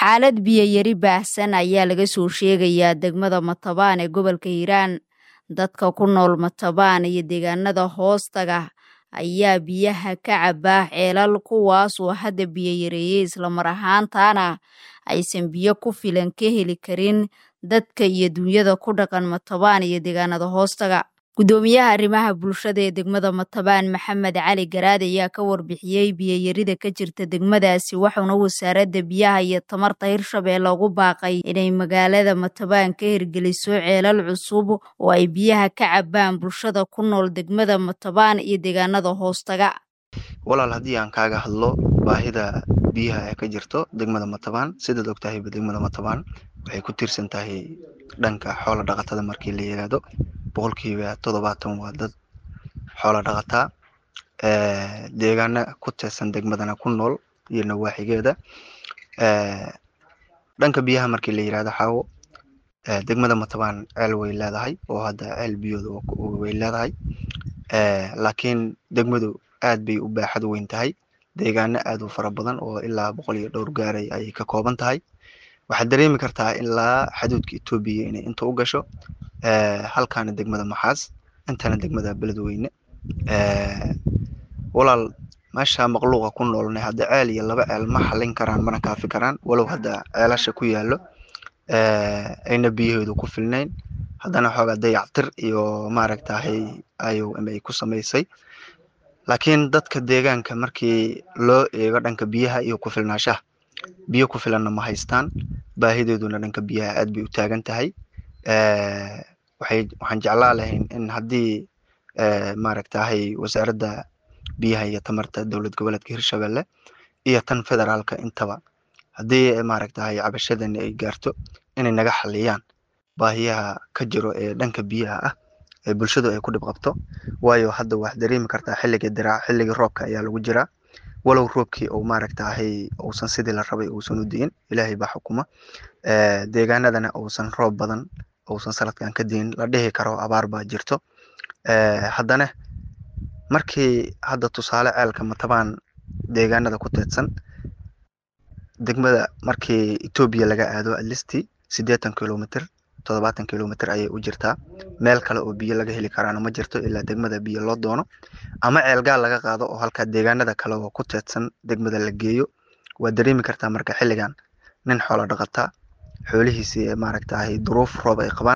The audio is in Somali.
xaalad biyo yari baahsan ayaa laga soo sheegayaa degmada matabaan ee gobolka hiiraan dadka ku nool matabaan iyo deegaanada hoostaga ayaa biyaha ka cabaa ceelal kuwaasoo hadda biyo yareeyey islamar ahaantaana aysan biyo ku filan ka heli karin dadka iyo dunyada ku dhaqan matabaan iyo deegaanada hoostaga gudoomiyaha arrimaha bulshada ee degmada matabaan maxamed cali garaad ayaa ka warbixiyey biyoyarida ka jirta degmadaasi waxauna wasaaradda biyaha iyo tamarta hirshabeelle ugu baaqay inay magaalada matabaan ka hirgeliso ceelal cusub oo ay biyaha ka cabaan bulshada ku nool degmada matabaan iyo deegaanada hoostaga walaal haddii aan kaaga hadlo baahida biyaha ee ka jirto degmada matabaan sidaad ogtahayba degmada matabaan waxay ku tiirsan tahay dhanka xoola dhaqatada markii la yiraahdo boqolkiiba toddobaatan waa dad xoola dhaqataa deegaana ku teesan degmadana ku nool iyo nawaaxigeeda dhanka biyaha markii la yirahdo xaawo degmada matabaan ceel way leedahay oo hadda ceel biyooda way leedahay laakiin degmadu aad bay u baaxad weyn tahay deegaano aad u fara badan oo ilaa boqol iyo dhowr gaaray ayay ka kooban tahay waxaad dareemi kartaa ilaa xaduudka etoobiya inay inta u gasho halkaana degmada maxaas intana degmada beledweyne walaal meesha maqluuqa ku noolnay hadda ceel iyo laba ceel ma xallin karaan mana kaafi karaan walow hadda ceelasha ku yaallo ayna biyaheedu ku filnayn haddana xoogaa dayactir iyo maaragtahay iom ay ku samaysay laakiin dadka deegaanka markii loo eego dhanka biyaha iyo ku filnaashaha biyo ku filanna ma haystaan baahideeduna dhanka biyaha aad bay u taagan tahay waxay waxaan jeclaa lahayn in haddii maaragtahay wasaaradda biyaha iyo tamarta dowlad goboleedka hirshabelle iyo tan federaalka intaba haddii maaragtahay cabashadani ay gaarto inay naga xaliyaan baahiyaha ka jiro ee dhanka biyaha ah ee bulshadu ay ku dhib qabto waayo hadda waxaad dareemi kartaa xilligii diraac xilligii roobka ayaa lagu jiraa walow roobkii uu maaragtahay uusan sidii la rabay uusan u di'in ilaahay baa xukuma deegaanadana uusan roob badan uusan sanadkan ka diin la dhihi karo abaar baa jirto haddana markii hadda tusaale ceelka matabaan deegaanada ku teedsan degmada markii etoobiya laga aado atlisti siddeetan kilomitr toddobaatan kilomitr ayay u jirtaa meel kale oo biyo laga heli karaana ma jirto ilaa degmada biyo loo doono ama ceelgaal laga qaado oo halkaa deegaanada kale oo ku teedsan degmada la geeyo waad dareemi kartaa marka xilligan nin xoola dhaqataa xoolihiisii maaragtahay duruuf roob ay qabaan